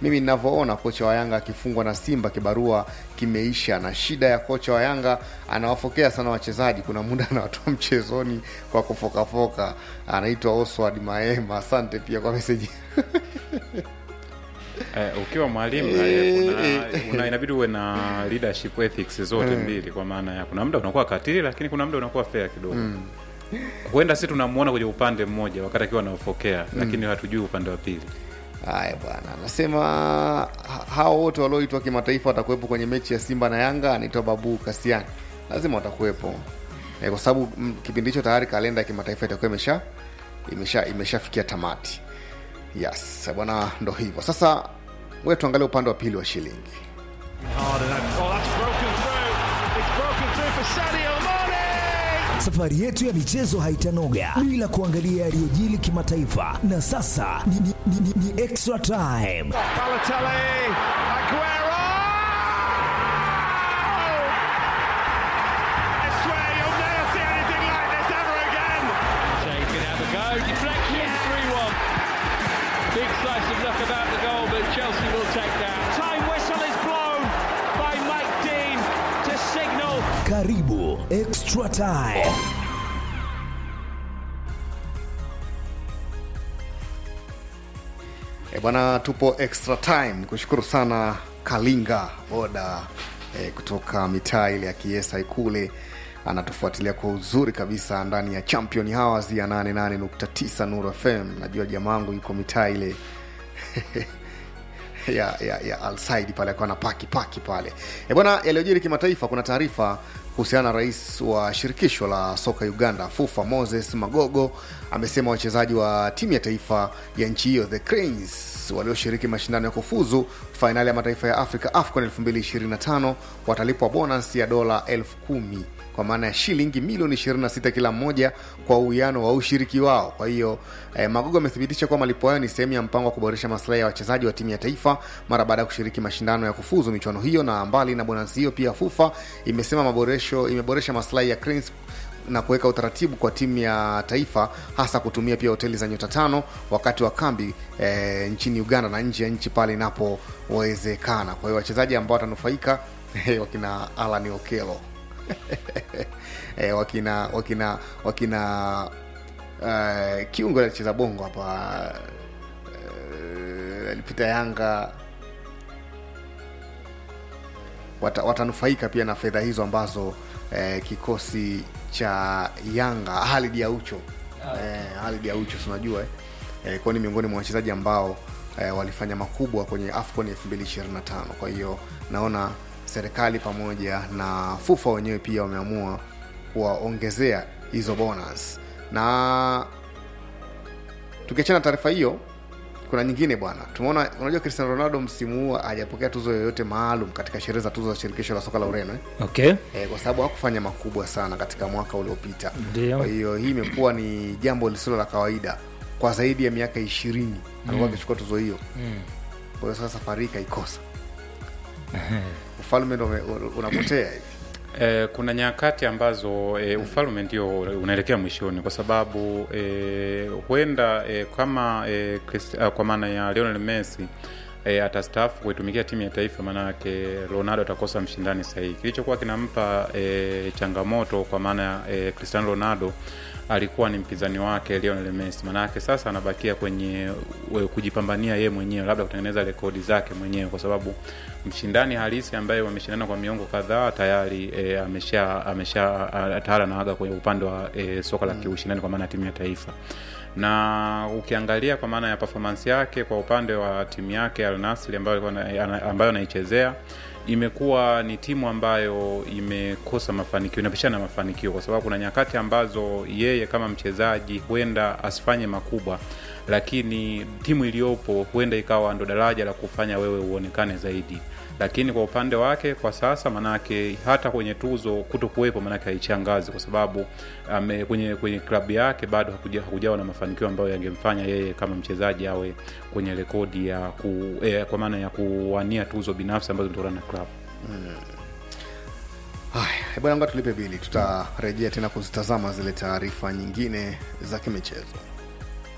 mimi ninavyoona kocha wa Yanga akifungwa na Simba kibarua kimeisha, na shida ya kocha wa Yanga anawafokea sana wachezaji, kuna muda anawatoa mchezoni kwa kufokafoka. Anaitwa Oswald Maema, asante pia kwa meseji Eh, ukiwa mwalimu eh, kuna, una, inabidi uwe na leadership ethics zote mbili, kwa maana ya kuna muda unakuwa katili, lakini kuna muda unakuwa fair kidogo. Huenda si tunamuona kwenye upande mmoja wakati akiwa anaofokea, lakini hatujui upande wa pili. Haya bwana, anasema ha- hao wote walioitwa kimataifa watakuwepo kwenye mechi ya Simba na Yanga. Anaitwa Babu Kasiani, lazima watakuwepo e, kwa sababu mm, kipindi hicho tayari kalenda ya kimataifa itakuwa imesha imesha imeshafikia tamati. Yes bwana, ndo hivyo sasa. Wewe tuangalie upande wa pili wa shilingi. Hard and that- oh, that's broken through. It's broken through for Sadio Mane. Safari yetu ya michezo haitanoga bila kuangalia yaliyojili kimataifa, na sasa ni, ni, ni, ni, ni extra time. Balotelli, Aguero. I swear you'll never see anything like this ever again. Shea can have a go. Deflection, 3 1. Big slice of luck about the goal, but Chelsea will take that. Time whistle is blown by Mike Dean to signal Karibu extra time. E bwana, tupo extra time. Kushukuru sana Kalinga boda e, kutoka mitaa ile ya Kiesa Ikule, anatufuatilia kwa uzuri kabisa ndani ya Champion Hours ya 88.9 Nuru FM. Najua jamangu yuko mitaa ile ya, ya, ya Alsaid pale akawa na paki paki pale e bwana. Yaliyojiri kimataifa, kuna taarifa kuhusiana na rais wa shirikisho la soka Uganda FUFA Moses Magogo amesema wachezaji wa timu ya taifa ya nchi hiyo the Cranes walioshiriki mashindano ya kufuzu fainali ya mataifa ya Afrika AFCON 2025 watalipwa bonus ya dola elfu kumi kwa maana ya shilingi milioni 26 kila mmoja kwa uwiano wa ushiriki wao. Kwa hiyo eh, Magogo amethibitisha kuwa malipo hayo ni sehemu ya mpango wa kuboresha maslahi ya wachezaji wa timu ya taifa mara baada ya kushiriki mashindano ya kufuzu michuano hiyo, na mbali na bonasi hiyo, pia FUFA imesema maboresho imeboresha maslahi ya Cranes na kuweka utaratibu kwa timu ya taifa hasa kutumia pia hoteli za nyota tano wakati wa kambi e, nchini Uganda na nje ya nchi pale inapowezekana. Kwa hiyo wachezaji ambao watanufaika wakina Alan Okelo e, wakina wakina wakina uh, kiungo alicheza bongo hapa uh, alipita Yanga wata, watanufaika pia na fedha hizo ambazo eh, kikosi cha Yanga Halid Aucho eh, Halid Aucho tunajua eh, eh, kwa ni miongoni mwa wachezaji ambao eh, walifanya makubwa kwenye AFCON 2025. Kwa hiyo naona serikali pamoja na FUFA wenyewe pia wameamua kuwaongezea hizo bonus, na tukiachana na taarifa hiyo kuna nyingine bwana, tumeona unajua, Cristiano Ronaldo msimu huu hajapokea tuzo yoyote maalum katika sherehe za tuzo za shirikisho la soka la Ureno eh? Okay. Eh, kwa sababu hakufanya makubwa sana katika mwaka uliopita. Ndio. Kwa hiyo hii imekuwa ni jambo lisilo la kawaida kwa zaidi ya miaka ishirini alikuwa akichukua tuzo hiyo. Kwa hiyo sasa safari hii kaikosa, ufalme ndo ume- unapotea hivi. E, kuna nyakati ambazo e, ufalme ndio unaelekea mwishoni kwa sababu e, huenda e, kama e, Christ, a, kwa maana ya Lionel Messi e, atastaafu kuitumikia timu ya taifa, maanake Ronaldo atakosa mshindani sahihi. Kilichokuwa kinampa e, changamoto kwa maana ya e, Cristiano Ronaldo alikuwa ni mpinzani wake Lionel Messi, maanake sasa anabakia kwenye we, kujipambania yeye mwenyewe, labda kutengeneza rekodi zake mwenyewe, kwa sababu mshindani halisi ambaye wameshindana kwa miongo kadhaa tayari e, amesha amesha a- tayari anaaga kwenye upande wa e, soka la kiushindani kwa maana ya timu ya taifa na ukiangalia kwa maana ya performance yake kwa upande wa timu yake Al Nassr ambayo alikuwa ana- ana- ambayo anaichezea imekuwa ni timu ambayo imekosa mafanikio, inapishana na mafanikio, kwa sababu kuna nyakati ambazo yeye kama mchezaji huenda asifanye makubwa, lakini timu iliyopo huenda ikawa ndo daraja la kufanya wewe uonekane zaidi. Lakini kwa upande wake kwa sasa, manake hata kwenye tuzo kuto kuwepo, manake haichangazi kwa sababu ame, kwenye kwenye klabu yake bado hakuja, hakujawa na mafanikio ambayo yangemfanya yeye kama mchezaji awe kwenye rekodi ya ku, eh, kwa maana ya kuwania tuzo binafsi ambazo zinatokana na klabu. Haya, bwana, ngoja tulipe bili, tutarejea tena kuzitazama zile taarifa nyingine za kimichezo.